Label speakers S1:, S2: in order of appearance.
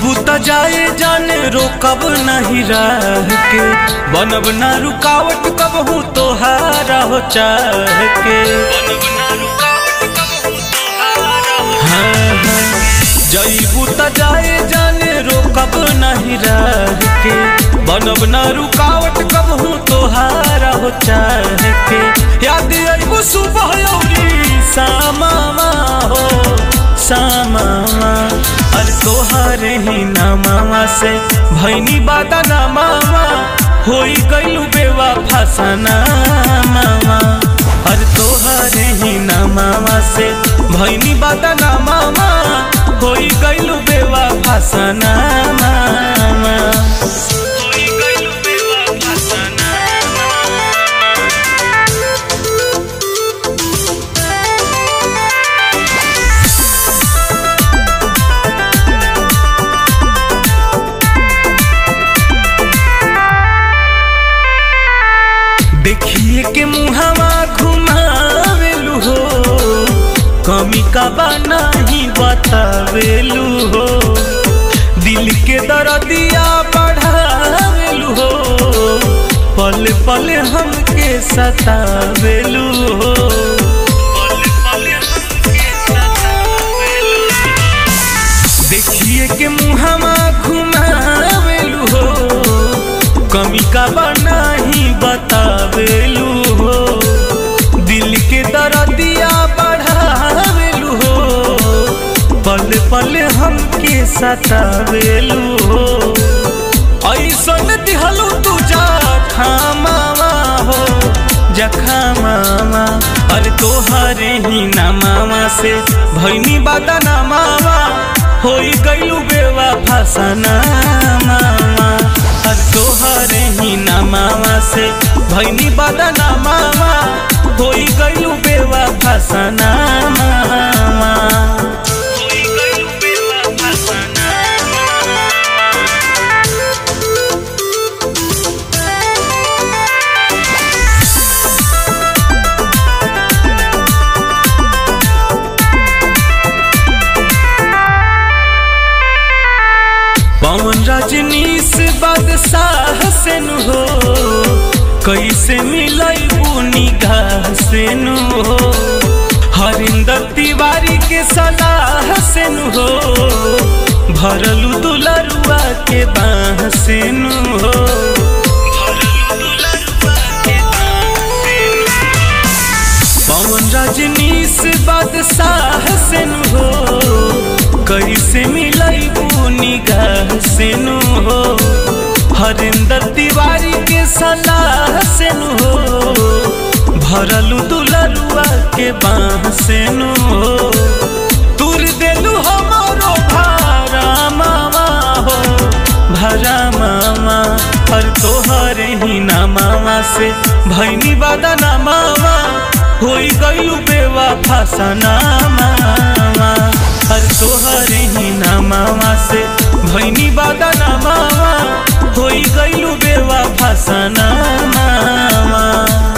S1: जईबू त जाए जाने रोकब नहीं राह के बनब ना रुकावट कबहू तोहारा हो चाह के हाँ, हाँ। जईबू त जाए जाने रोकब नहीं राह के बनब ना रुकावट कबहू तोहारा हो चाह के याद अईबू सुबह अउरी सामा हो सामा अरे तोहारे ही नामा से भैनी बादा ना मामा होई गईलू बेवा फसना मामा अरे तोहारे ही नामा से भैनी बादा ना मामा होई गईलू बेवा फसना मामा होई गईलू बेवा फसना देखिए के मुहावा घुमावेलू हो कमी का बाना ही बतावेलू हो दिल के दर्दिया बढ़ावेलू हो पल पल हमके सतावेलू हो पल पल हमके सतावेलू देखिए के मुहावा घुमावेलू हो कमी का बना ही बतावेलू हो दिल के दर्दिया बढ़ावेलू हो पल पल हमके सतावेलू हो ऐसन दिहलू तू जा खामावा हो जखामावा अरे तोहरे ही नामावा से भैनी बादा नामावा होई गईलू बेवा फसना मामा अरे तोहरे ही नामावा से भैनी बादा नामावा होई गईलू बेवा फसना मामा होई गईलू बेवा फसना पवन रजनीश बादशाह से नु हो कैसे मिलैबू निगाह से नु हो हरिंदर तिवारी के सलाह से नु हो भरलू दुलरुआ के बाह से नु हो पवन रजनीश बादशाह से नु हो कैसे मिलैबू निगाह से नु हो हरिंदर तिवारी के सलाह से नु हो भरलू दुलरुआ के बाह से नु हो तुर देलू हमारो भारा मामा हो भरा मामा हर तोहरे ही नामावा से भैनी बादा नामावा होई गईलू बेवा फसना मामा हर तोहरे ही नामावा से भैनी बादा नामावा होई गईलू बेवा फसना मामा